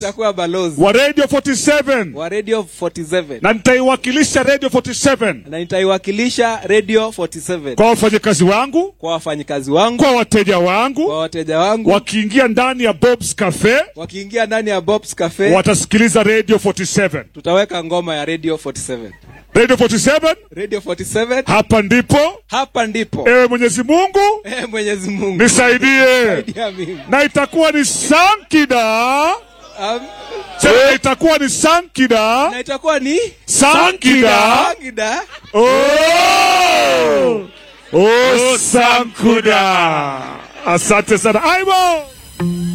nitakuwa balozi wa Radio 47 wa radio 47 na nitaiwakilisha Radio 47 na nitaiwakilisha radio 47 kwa wafanyakazi wangu, kwa wafanyikazi wangu kwa wateja wangu, kwa wateja wangu wakiingia ndani ya Bob's Cafe wakiingia ndani ya Bob's Cafe watasikiliza Radio 47. tutaweka ngoma ya radio 47 Radio 47 radio 47 hapa ndipo. hapa ndipo Ewe Mwenyezi Mungu eh, Mwenyezi Mungu nisaidie, Saidia mimi. na itakuwa ni Sankida, Um, sema itakuwa ni Sankida, na itakuwa ni Sankida. Agida Oh, oh, Sankuda. Asante sana Aibo.